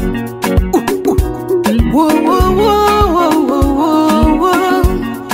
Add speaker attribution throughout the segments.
Speaker 1: Whoa, whoa, whoa, whoa, whoa, whoa.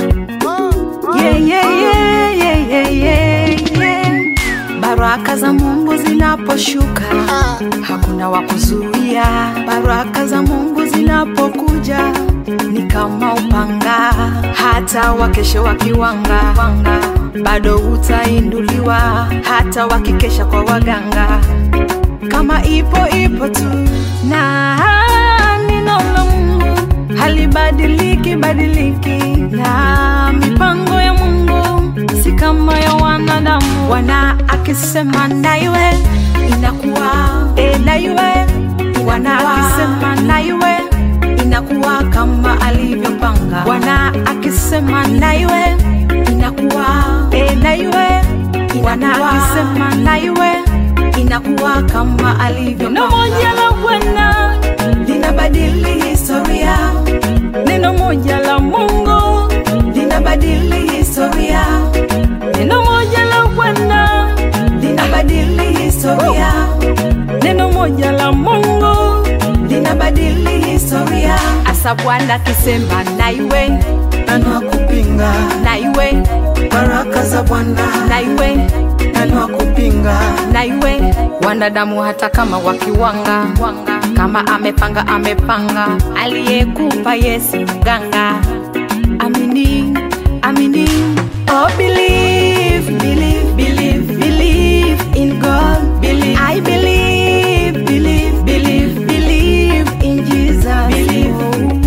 Speaker 1: Yeah, yeah, yeah, yeah, yeah, yeah, yeah. Baraka za Mungu zinaposhuka hakuna wa kuzuia. Baraka za Mungu zinapokuja ni kama upanga, hata wakesha wakiwanga wanga, bado utainuliwa, hata wakikesha kwa waganga, kama ipo ipo tu, na neno la Mungu halibadiliki badiliki, na mipango ya Mungu si kama ya wanadamu. Wana akisema na iwe inakuwa, e, na iwe wana akisema na iwe inakuwa kama alivyopanga. Bwana akisema na iwe inakuwa, e, na iwe wana akisema na iwe inakuwa kama alivyopanga. Neno moja la Bwana linabadili historia, neno moja la Mungu linabadili historia, neno moja la Bwana linabadili historia, neno moja la Mungu linabadili historia. Asa Bwana akisema na iwe,
Speaker 2: nani wa kupinga
Speaker 1: na iwe,
Speaker 2: baraka za Bwana?
Speaker 1: na iwe,
Speaker 2: Nani wa kupinga
Speaker 1: na iwe. Wanadamu hata kama wakiwanga wanga, kama amepanga amepanga, aliyekupa Yesu mganga. Amini, amini, oh believe, believe, believe, believe in God. Believe, I believe, believe, believe, believe in Jesus. Believe.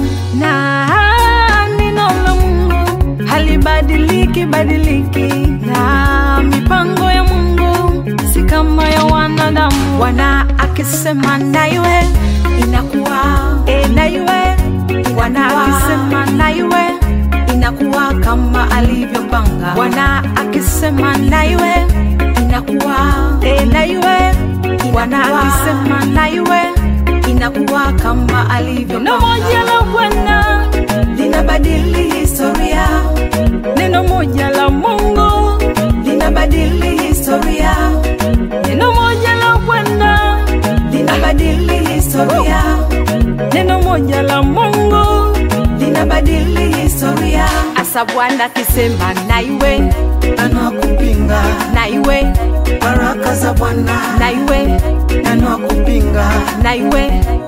Speaker 1: Na neno la Mungu halibadiliki badiliki, na mipango ya Mungu si kama ya wanadamu. Wana akisema na iwe inakuwa, e, na iwe wana akisema na iwe inakuwa kama alivyopanga. Bwana akisema na iwe inakuwa, e, na iwe wana akisema na iwe inakuwa kama alivyopanga. Neno moja la Bwana linabadili historia, neno moja la Mungu linabadili historia, neno moja la Bwana linabadili historia, neno moja la Mungu linabadili historia. Asa Bwana akisema na iwe,
Speaker 2: nani wa kupinga
Speaker 1: na iwe,
Speaker 2: baraka za Bwana?
Speaker 1: na iwe,
Speaker 2: Nani wa kupinga
Speaker 1: na iwe,